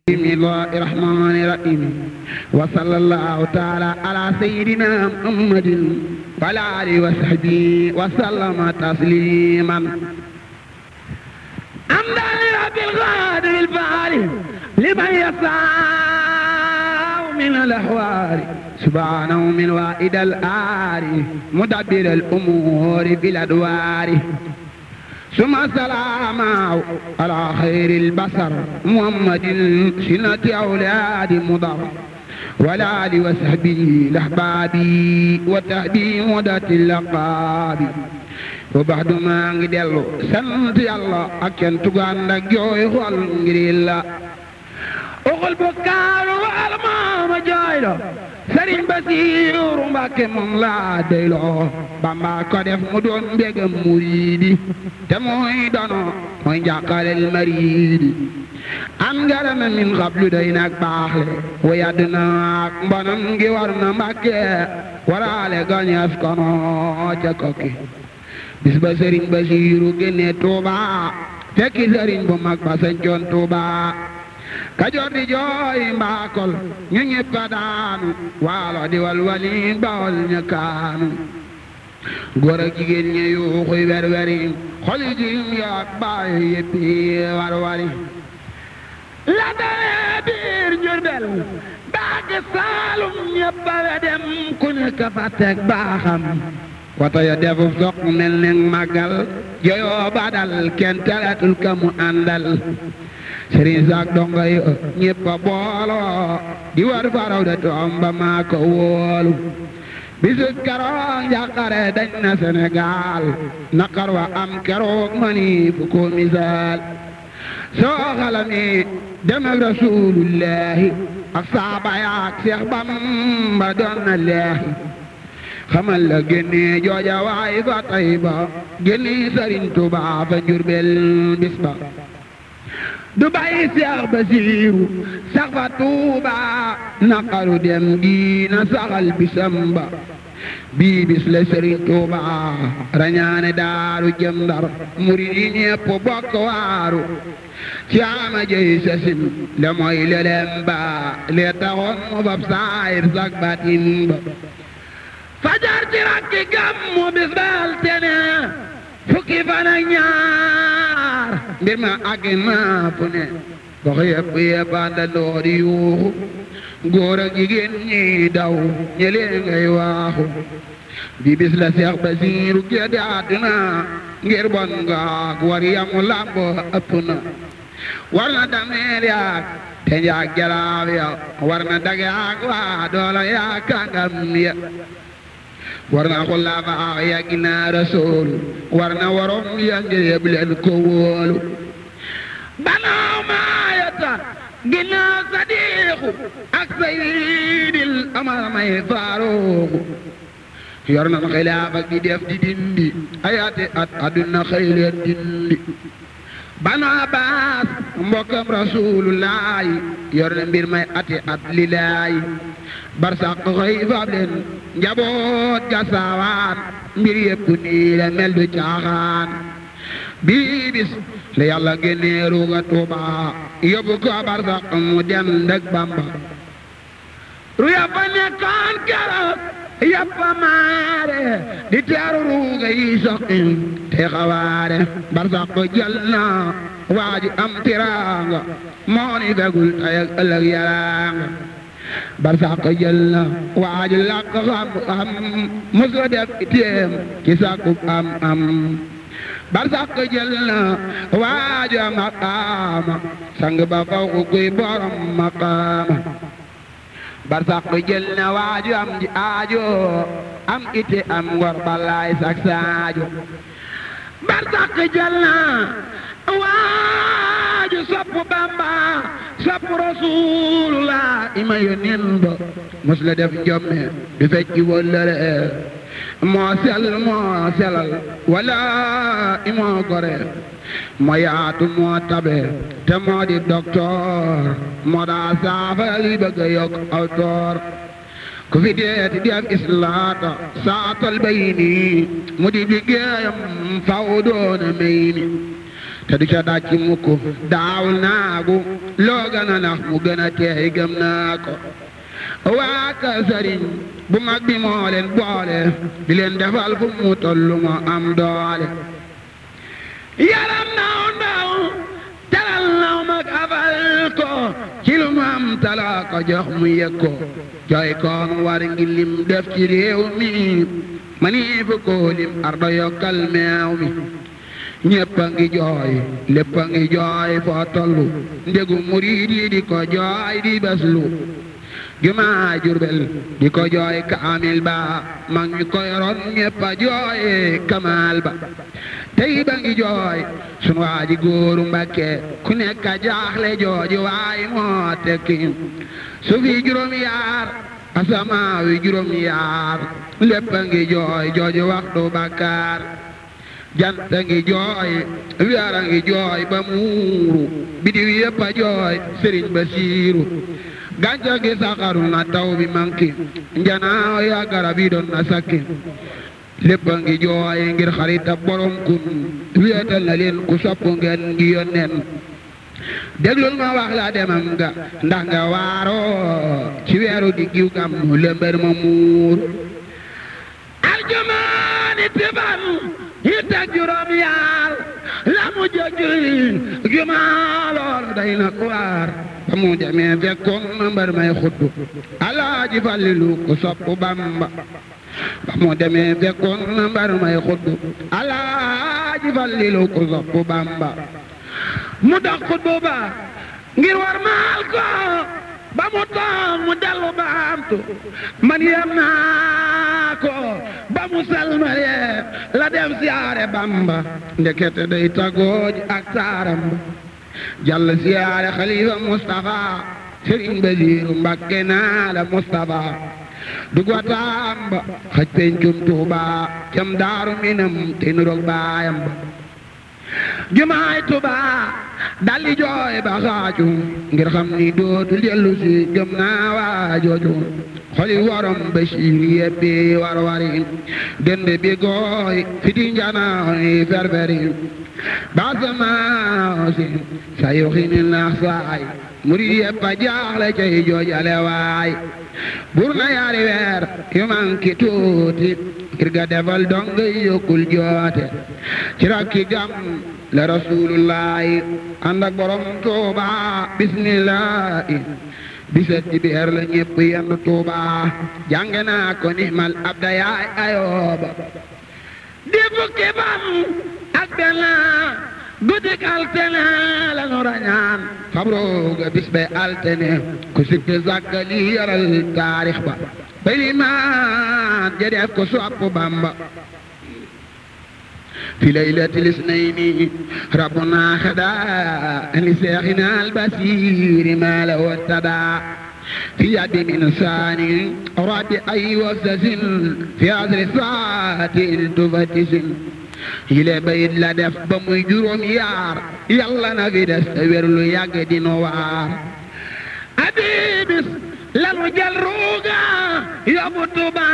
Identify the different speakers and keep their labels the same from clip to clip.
Speaker 1: بسم الله الرحمن الرحيم وصلى الله تعالى على سيدنا محمد وعلى آله وصحبه وسلم تسليما حمدا لرب الغادر الفعال لمن يسعى من الأحوال سبحانه من وائد الآر مدبر الأمور بالأدوار ثم السلام على خير البصر محمد سنة أولاد مضر ولا آل وصحبه الأحباب وتهدي مدة اللقاب وبعد ما ngi dellu sant yàlla ak cant gu ànd ak jooy xol ngir yàlla oxol bu kaaru wal maama jooy lo Sëriñ Basiiru Mbàkke moom laa doyloo Bamba ko def mu doon mbégam muriidi te mooy dono mooy njàqalel mariidi am ngarame min xablu day nag baaxle wa yàdd na ak mbonam ngi war na Mbàkke waraale gañeef kono ca kokki bis ba Sëriñ Basiiru génne Tuuba fekki sëriñ bu mag ba sañcoon Tuuba kajoor di jooy mbaakol ñu ñëpp a daanu waalo di walwali bawol ña kaanu góor ak jigéen ñi yuuxuy werweri xoli jiim yaak baay yëppi warwari la dalee biir Jurbel baaki Saalum ñëpp a we dem ku nekk fa teg baaxam wata ya defu soq mel ne màggal joyoo badal kenn teletul ka mu àndal sëriñ saak donga yi ñëpp a booloo di war faraw de toom ba maa ko wóolu bisu keroog njàqare dañ na Sénégal naqar wa am keroog mani fu ko misaal soo xalami dem ak rasulullahi ak saaba yaak Seex Bamba doon na leehi xamal la génne jooja waay fa Tayba génne sëriñ Tuubaa fa Njurbel bis ba du bàyyi Seex Basiiru sax fa Tuuba naqaru dem gi na saxal bisam ba bii bis la Sëriñ Tuuba rañaane daaru jëm Ndar murid yi ñépp bokk waaru ci ama jëy sasin le mooy lelem ba le taxoon mu fab saayir sak batin ba fajar ci rakki gàmmu bis bal tene fukki fan ak ñaar mbir ma àgg naa fu ne gox yëpp yëpp àndandoo di yuuxu góor ak jigéen ñi daw ñëlee ngay waaxu bi bis la Seex Basiiru gédde àdduna ngir bon ngaak war yamu làmb ëpp na war na dameel yaak te njaag jalaab ya war na dag yaak waa doola yaak kàngam ya war na xulafaa ya ginnaaw rasool war na waroom ya ngir yëb leen ko wóolu banaaw maayata ginnaaw sadiixu ak saydil amar may faaruuxu yor na xilaafa gi def di dindi ayaati at aduna xëy leen dindi banu abbas mbokkam rasulullaahi yor na mbir may ati at lilaayi barsaq xëy fab leen njaboot ga saawaan mbir yëpp nii la mel du caaxaan bii bis la yàlla génnee ruuga tuuba yóbbu ko barsaq mu dem ndëg bamba ru yàppa nekkoon keroog yàppa maare di teeru ruuga yi soqin te xawaare barsaq jël na waaji am tiraanga moo ni fegul tey ak ëllëg yaraanga barsàq jël na waaju làq xam xam musu def itéem ci sàkku am am barsàq jël na waaju am maqaama sang ba faw ku kuy borom maqaama barsàq jël na waaju am ji aajo am ite am ngor balaay sak saajo barsàq jël na waaju sopp bamba sopp rasulullah ima yónneen ba mos la def njomme du fecci wëllëre moo sel moo selal wala imoo gore moo yaatu moo tabe te moo di docteur moo daa saafara li bëgg a yokk aw toor ku fi deeti def islaata saatal bayni mu di liggéeyam faw doona may ni te du ca dàcc mukk daawul naagu loo gën a nax mu gën a teey gëm naa ko waa ka sëriñ bu mag bi moo leen boole di leen defal fu mu tollu moo am doole yaram naw ndaw teral naw mag afal ko ci lu mu am talaa ko jox mu yëg ko jooy koon war ngi lim def ci réew mi manii fu ko lim ardo yokkal meew mi ñépp a ngi jooy lépp a ngi jooy foo tollu ndegu murid yi di ko jooy di beslu jumaa Jurbel di ko jooy kaamil ba mag ñi ko yoroon ñépp a jooy kamaal ba tey ba ngi jooy sunu waa ji góoru Mbàkke ku nekk a jaaxle jooji waay moo tekki su fi juróom yaar asamaaw yi juróom yaar lépp a ngi jooy jooji waxtu bakkaar jant a ngi jooy weer a ngi jooy ba muuru bidiw yépp a jooy sëriñ ba siiru gàncax gi saxaru na taw bi manki njanaaw ya garab yi doon na sakki lépp a ngi jooy ngir xarita borom kun wéetal na leen ku sopp ngeen ngi yónneen déglul ma wax la demam nga ndax nga waaroo ci weeru diggiw gam nu lëmbër ma muur aljumaani tiban yi teg juróom yaar la mu jëjëli jumaa lool day na ko waar ba mu demee fekkoon na mbar may xuddu alaaji fallilu ko sopp bamba ba mu demee fekkoon na mbar may xuddu alaaji fallilu ko sopp bamba mu dox xuddu ba ngir war maal ko ba mu toog mu dellu baamtu man yem naa ko ba mu salmalee la dem siyaare bamba ndekete day tagooj ak saaram ba jàll siyaare xalifa Mustafa Sëriñ Basiiru Mbakke naa la Mustafa dugwa taamba xaj pencum Tuuba cam daaru minam te nuroog baayam ba jumaay Tuuba dalli jooy ba xaaju ngir xam ni dootu dellu si gëm naa waa jooju xoli warom Basiir yeppi war wari dend bi gooy fiti njanaaw ferferi basamaasi sa yoxini naax saay murid yeppa jaaxle cay joojale waay bur na yaari weer yu manki tuuti ngir ga defal donga yokkul joote ci rakki gam la rasulullahi ànd ak borom tuuba bismillahi bisat ci biir la ñépp yenn tuuba jàng naa ko ni mal abda yaay ayooba di fukki ban ak benn guddik altene la nu rañaan xabrooga bis be altene ku sikki sàkka li yaral taarix ba bay limaan ja def ko sopp bamba في ليلة الاثنين ربنا خدا لشيخنا البصير ما له اتبع في يد من ثاني رب أي وسس في عذر ساعة تفتش yile bayit la def ba muy juróom yaar yàlla na fi des te wér lu yàgg di nu waar abibis lanu jël ruuga yóbbu Tuuba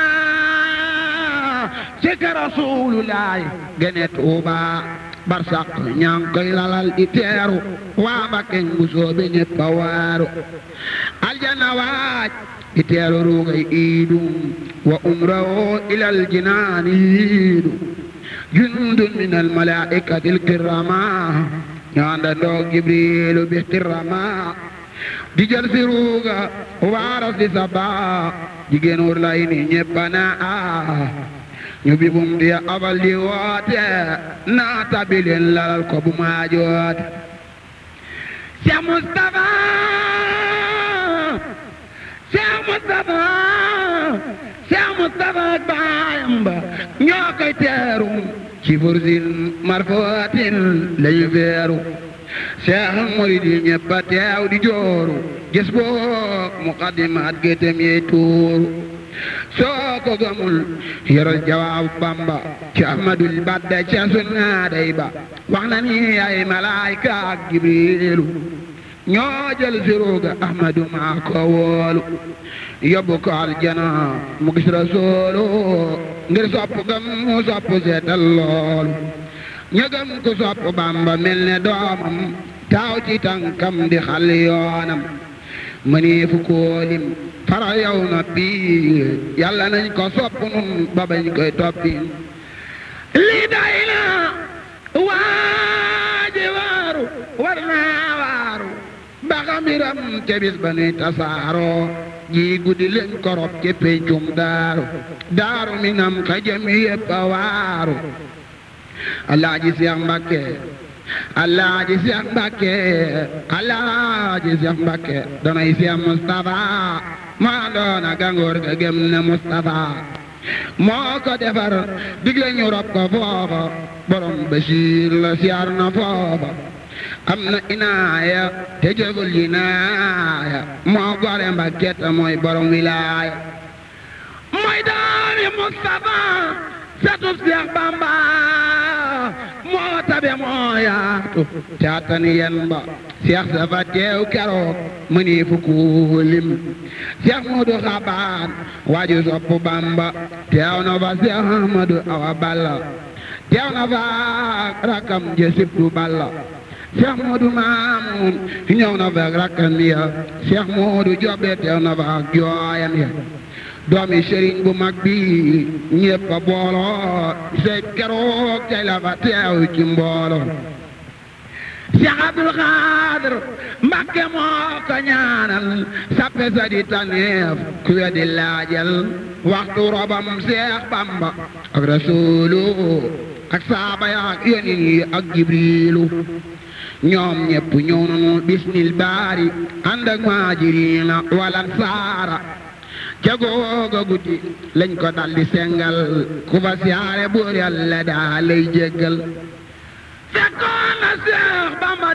Speaker 1: ci ka Rasulullaay gene Tuuba barsaq ñaa ngi koy lalal di teeru waa Mbakke bu soobe ñépp a waaru aljana waaj di teeru ruugay iidu wa umrahu ilal jinaani yiidu jundun min almalaikati alkirama ñaanda ndoog jibrilu bihtirama di jël si ruuga waaras di saba jigéen wur lay ni ñeppana a ñu bi bum di abal di woote naata bi leen lalal ko bu maajoote Cheikh Moustapha Cheikh Moustapha Cheikh Moustapha ak baayam ba ñoo koy teeru ci fursin marfootin lañu feeru Cheikh murid yi ñëpp a teew di jooru gis boog muqaddimaat gétem yey tuuru soo ko gëmul yoral jawaabu Bamba ci Ahmadul Badda ca sunnaaday ba wax na ni ay malaayka ak Jibriilu ñoo jël siruga Ahmadu maa ko woolu yóbbu ko aljana mu gis rasuulu ngir sopp gam mu sopp seetal loolu ñëgëm ku sopp bamba mel ne doomam taaw ci tànkam di xal yoonam mënee fu koolim fara yow na bii yàlla nañ ko sopp nun ba bañ koy toppi lii day na waaji waaru war naa waaru ba xamiram ca bis ba nuy tasaaroo ji guddi leen korop ci pencum daaru daaru minam ka jëm yépp a waaru alaaji Seex Mbàkke alaaji Seex Mbàkke alaaji Seex Mbàkke danay Seex Mustafa maa doona gangoor ga gëm ne Mustafa moo ko defar digle ñu rob ko foofa borom Basiir la siyaar na foofa am na inaaya te jëful jinaaya moo gore Mbàkke te mooy borom wilaaya mooy daami Mustafa satub Seex Bamba moo tabe moo yaatu caatani yen ba Seex safa teew keroog mëni fukku lim Seex Moodu Xabaan waaju sopp Bamba teew na fa Seex Ahmadu Awa Balla teew na fa rakam je sibtu Balla Seex Moodu Maamun ñëw na fa rakkam ya Seex Moodu Jobe teew na fa jooyam ya doomi sëriñ bu mag bi ñépp a booloo se keroog tey la fa teew ci mbooloo Cheikh Abdul Xaadir Mbakke moo ko ñaanal sappe sa di taneef ku weddi laajal waxtu robam Cheikh Bamba ak Rasuulu ak saaba ya ak yonin yi ak Jibriilu ñoom ñépp ñëw nañu bismil baari ànd ak maajiriina wal ansaara ca googa guddi lañ ko daldi sengal ku fa siyaare buur yàlla daa lay jéggal fekkoon na Seex Bamba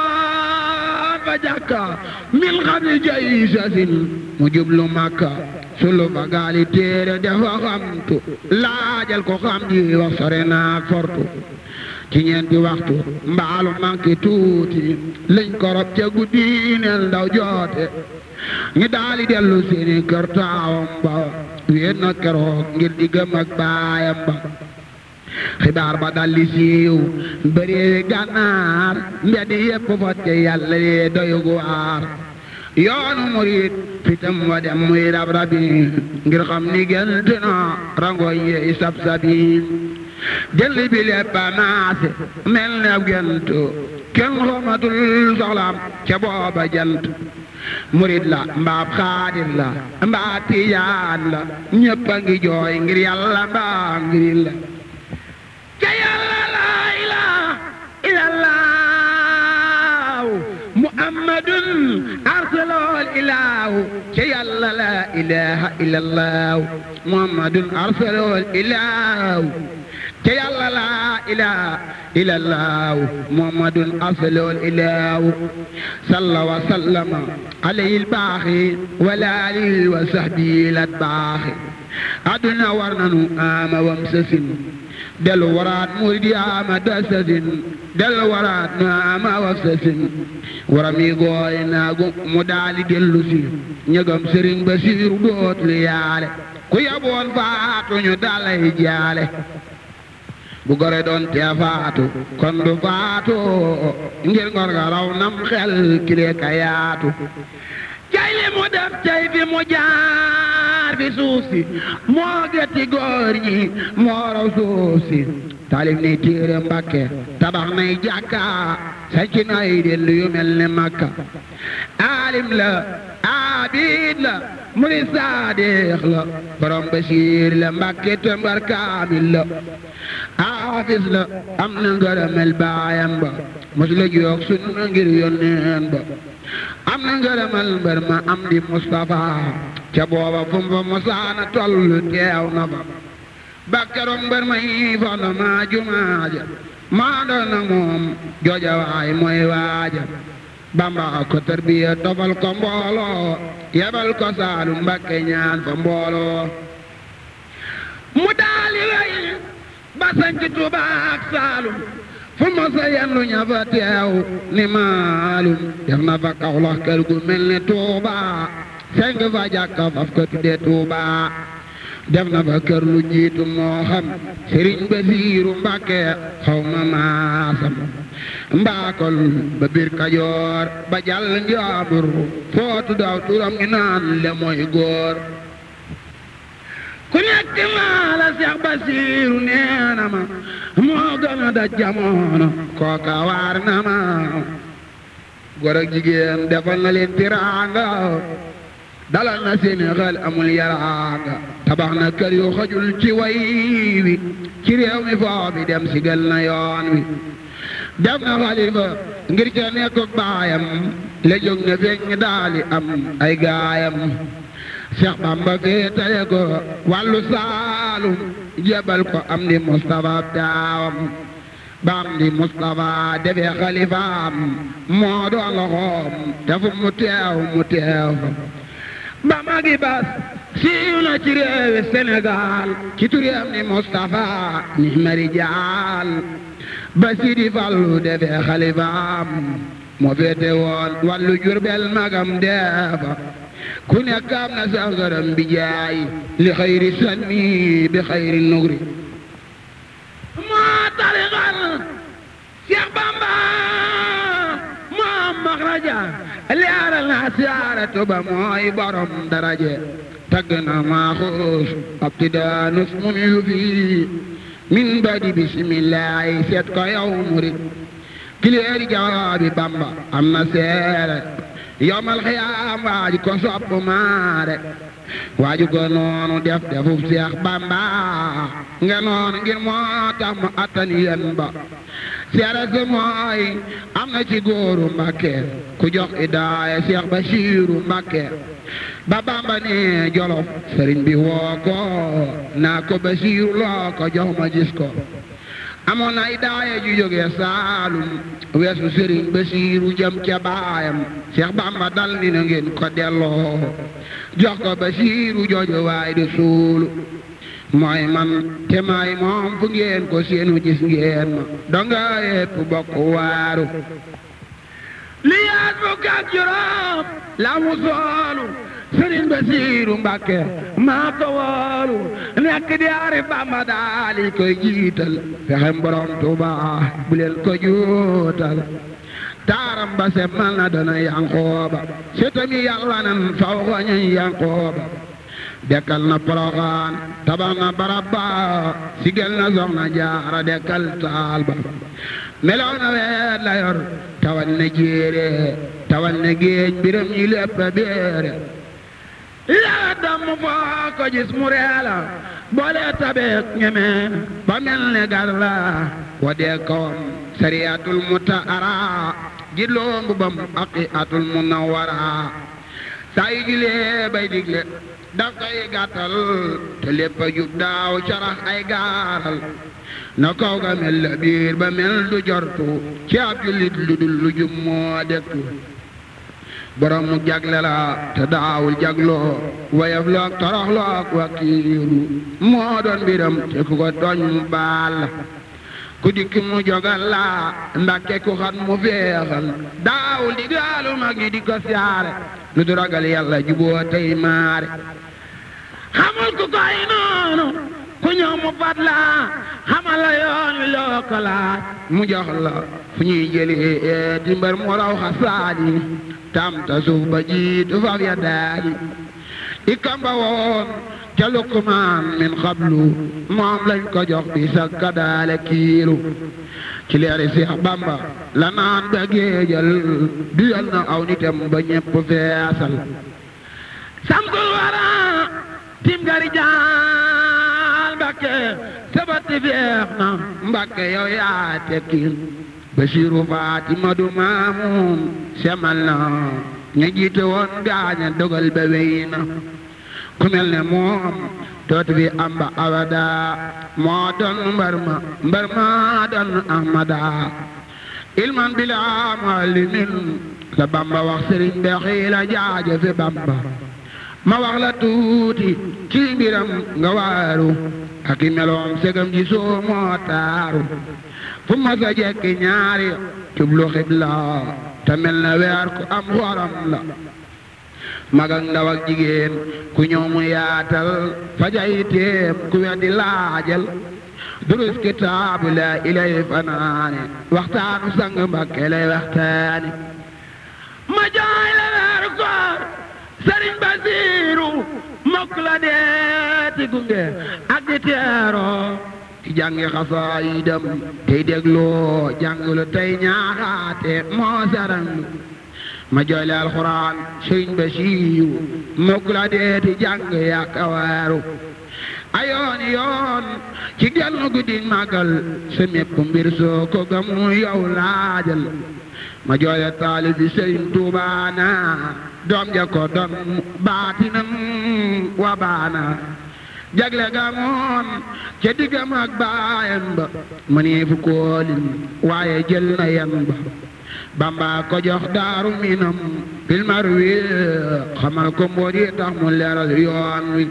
Speaker 1: demoon fa jàkka min xam ni jay sasin mu jublu Makka sulu fa gaali téere dafa xamtu laajal ko xam ji wax sore naak fortu ci ñeenti waxtu mbaalu manqué tuuti lañ ko rob ca guddi neel ndaw joote ñu daali dellu seeni kër taawam ba wéet na keroog ngir di gëm ak baayam ba xibaar ba daldi siiw bëreewi gànnaar mbedd yépp fotte yàlla lee doyugu waar yoonu murit fitam wa dem muy rab rabi ngir xam ni gént na rangoñ yeey sab sabi jël bi lépp a maase mel ne ab gént kenn xamatul soxlaam ca booba jant murit la mbaab xaadir la mbaa tijaan la ñépp a ngi jooy ngir yàlla mbaa ngir la ca yàlla la ilaha illallah muhammadun arsalol ilahu ca yàlla la ilaha illallah muhammadun arsalol ilahu ca yàlla la ilaha illallah muhammadun arsalol ilahu salla wa sallama alayhi albaaxi wala alihi wa sahbihi latbaaxi aduna war nanu ama wam sasin dellu waraat murid yaama dasasin dellu waraat nu ama waf sasin waram yi gooy naagu mu daali dellu si ñëgam sëriñ ba siiru dootul yaale ku yaboon faatu ñu dalay jaale bu gore doon tee faatu kon du faatu ngir ngor nga raw nam xel kile ka yaatu cay li mu def cay fi mu jaar fi suuf si moo getti góor ñi moo raw suuf si taalif ni téere Mbàkke tabax nay jàkka sanci nay dellu yu mel ne Makka aalim la abid la murid saadix la borom Basiir la Mbàkke tëmbar kaamil la aafis la am na ngërëmel baayam ba mos la joog sunna ngir yónneen ba am na ngërëmal mbër ma am di Mustafa ca booba fu mu fa mosaana tollu teew na fa bakkaroog mbër ma yi fondo maa jumaaja maa doon na moom jooja waay mooy waaja Bamba ko tarbiya tofal ko mbooloo yebal ko Saalum Mbakke ñaan fa mbooloo mu daali way ba sanc Tuuba ak Saalum fu ma sa yendu ña fa teew ni maalum def na fa Kawlax kër gu mel ni Tuuba seng fa jàkka faf ko tudde Tuuba def na fa kër lu jiitu moo xam sëriñ Basiiru Mbàkke xaw ma maasam mbaakol ba biir Kajoor ba jàll njaabur footu daw turam ñu naan le mooy góor ku nekk maa la Seex Basiiru nee na ma moo gën a da jamono kooka waar na ma góor ak jigéen defal na leen tiraanga dalal na seeni xel amul yaraanga tabax na kër yu xajul ci way wi ci réew mi foo bi dem si gël na yoon wi def na xalifa ngir ca nekk baayam la jóg na feeñ daali am ay gaayam Cheikh Bamba fee taye ko wàllu saalum jébal ko am di Moustapha taawam baam di Moustapha defee xalifaam moo doon loxoom te fu mu teew mu teew ba magi bas siiw na ci réewi Sénégal ci turam ni Moustapha ni mari jaal ba Sidi Fallu defee xalifaam moo féete woon wàllu Jurbel magam deefa ku nekk am na sa ngërëm bi jaay li xayri sanni bi xayri nugri moo tarixal Cheikh Bamba moo maxraja leeral na siyaaratu ba mooy borom daraje tagg na maaxuus abtidaanus mun yu fii min badi bisimillahi seet ko yow murit kileeri jawaabi Bamba am na seere yowmal xiyaam waaju ko sopp maare waaju ko noonu def defub Seex Bamba nga noonu ngir moo tax mu attan yen ba seere si mooy am na ci góoru Mbàkke ku jox idaaya Seex Basiiru Mbàkke ba Bamba ne Jolof sëriñ bi woo ko naa ko Basiiru loo ko jox ma gis ko amoon na idaaya ju jógee Saalum weesu sëriñ Basiiru jëm ca baayam Seex Bamba dal ni na ngeen ko delloo jox ko Basiiru jooju waay di suulu mooy man te may moom fu ngeen ko seenu gis ngeen ma donga yépp bokk waaru li yaat fukk ak juróom la mu soolu sëriñ Basiiru Mbàkke maa ko woolu nekk di ari Bamba daali koy jiital fexem borom Tuuba bu leen ko juutal taaram ba semmal na dana yankooba setami yàlla nan faw xoñañ yankooba dekkal na Poroxaan tabax na barab ba sigel na Soxna Jaara dekkal taal ba melow na weet la yor tawal na jéere tawal na géej mbiram ñi lépp a béere yaa damm foo ko gis mu reela boole tabeek ñeme ba mel ne gar la wa dee kawam sariyatul mutaara jidloo mbubam aqiatul munawara saa yu julee bay digle daf koy gàttal te lépp a jub daaw carax ay gaaral na kaw ga mel la biir ba mel du jortu ci ab jullit lu dul lu jub moo dektu borom mu jagle la te daawul jagloo wayaf loog torox loog wakiiru moo doon mbiram te ku ko tooñ mu baal ku dikk mu jogal la ndakke ku xat mu feexal daawul di gaalu mag ñi di ko siyaare lu du ragal yàlla juboo tey maare xamul ku koy noonu ku ñëw mu fat la xamal la yoon wi loo ko laaj mu jox la fu ñuy jëlee di mbër mu raw xasaadi tam ta suuf ba jiitu faf ya daali i kamba woon ca Luqmaan min xablu moom lañ ko jox bi sa kadaale kiilu ci leeri Seex Bamba la naan ba géejal duyal na aw nitam ba ñépp feesal samsul wara tim gari jaal Mbàkke sabati feex na Mbàkke yow yaa tekkil Basiiru Faatima du maamuum semal na ña jiite woon gaaña dogal ba wey na ku mel ne moom dootu fi amba abada moo doon mbar ma mbar ma doon ahmada ilman bila muallimin la Bamba wax sëriñ be xiila jaaje fi Bamba ma wax la tuuti ci mbiram nga waaru ak i meloom segam ji soo moo taaru fu ma sa jekki ñaari jublu xibla te mel na weer ku am xoram la mag ak ndaw ak jigéen ku ñëw mu yaatal fajay téem ku weddi laajal durus kitaabu la ilay fanaane waxtaanu sang Mbakke lay waxtaane ma jaay la weeru koor sëriñ Basiiru mokk la deeti gunge ak di teeroo ci jàngi xasaayidam tey dégloo jàngulu tey ñaaxaate moo saranlu ma jooyle alxuraan sëriñ Basiiru mokk la deeti jàng yaakawaaru ayoon yoon ci genn guddi màggal sa mépp mbir soo ko gamu yow laajal ma jooyle taalib bi sëriñ tuubaana doom ja ko doon baatinam wa baana jagle ga moon ca diggam ak baayam ba mënee fu koolin waaye jël na yan ba bamba ko jox daaru minam filmar wi xamal ko mboot yi tax mu leeral yoon wi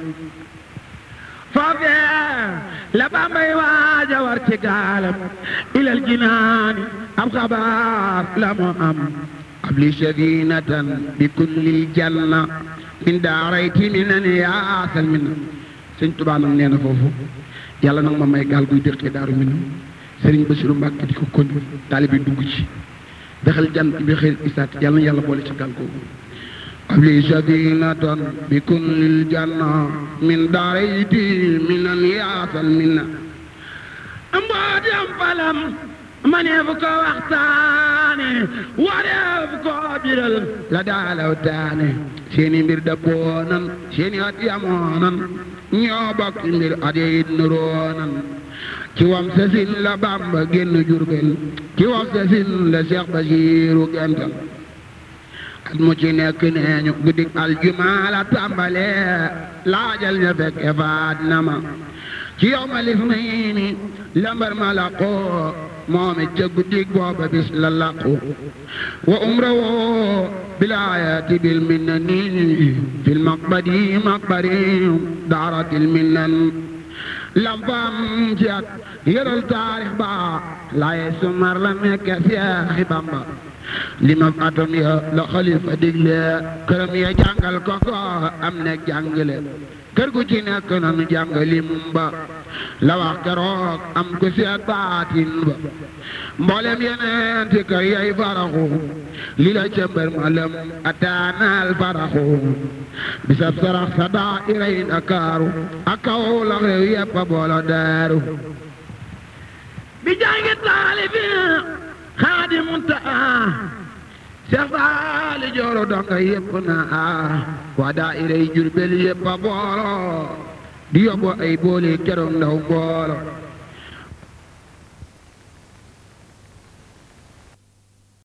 Speaker 1: foofee la bambay waaja war ci gaalam ilal jinaani ab xabaar la mu am ab li safinatan bi kullil janna min daarayti minan yaasal min sëñ Tuubaa nag nee na foofu yàlla nag ma may gaal guy dëkkee daaru minam sëriñ Basiru Mbàkke di ko kon taalibe dugg ci daxal jant bi xëy isaat yàlla na yàlla boole ci gaal googu abli safinatan bi kullil janna min daarayti minan yaasal minna mbootem falam maneef ko waxtaane wareef ko biral la daalaw taane seeni mbir dabboonan seeni at yamoonan ñoo bokk mbir at yit nuroonan ci wam sasin la Bamba génn Jurbel ci wam sasin la Seex Basiiru gental at mu ci nekk neeñu guddik aljumaa la tàmbale laajal ña fekke faat na ma ci yow ma lif nay ni lambar ma laqoo moom it ca guddik booba bis la laqu wa umra woo bilaayati bil minnani fil maqbadi maqbari daaratil minnan lam faam ci at yëral taarix ba laaye sumar la nekke Seexi Bamba li ma atom ya la xalifa digle këram ya jàngal ko ko am nekk jàngale kër gu ci nekk nanu jàng lim ba la wax keroog am ko seet baatin ba mboolem yeneen ti kër yay faraxu li la cëmbër ma lëm ataanaal faraxu bisab sarax sa daa iray Ndakaaru ak kaw la réew yépp a boolo daaru bi jàngi taalibi xaadimu taa Seex Faali Jooro donga yépp na waa daayira yi Jurbel yépp a boolo di yóbbu ay boole keroog ndaw mboolo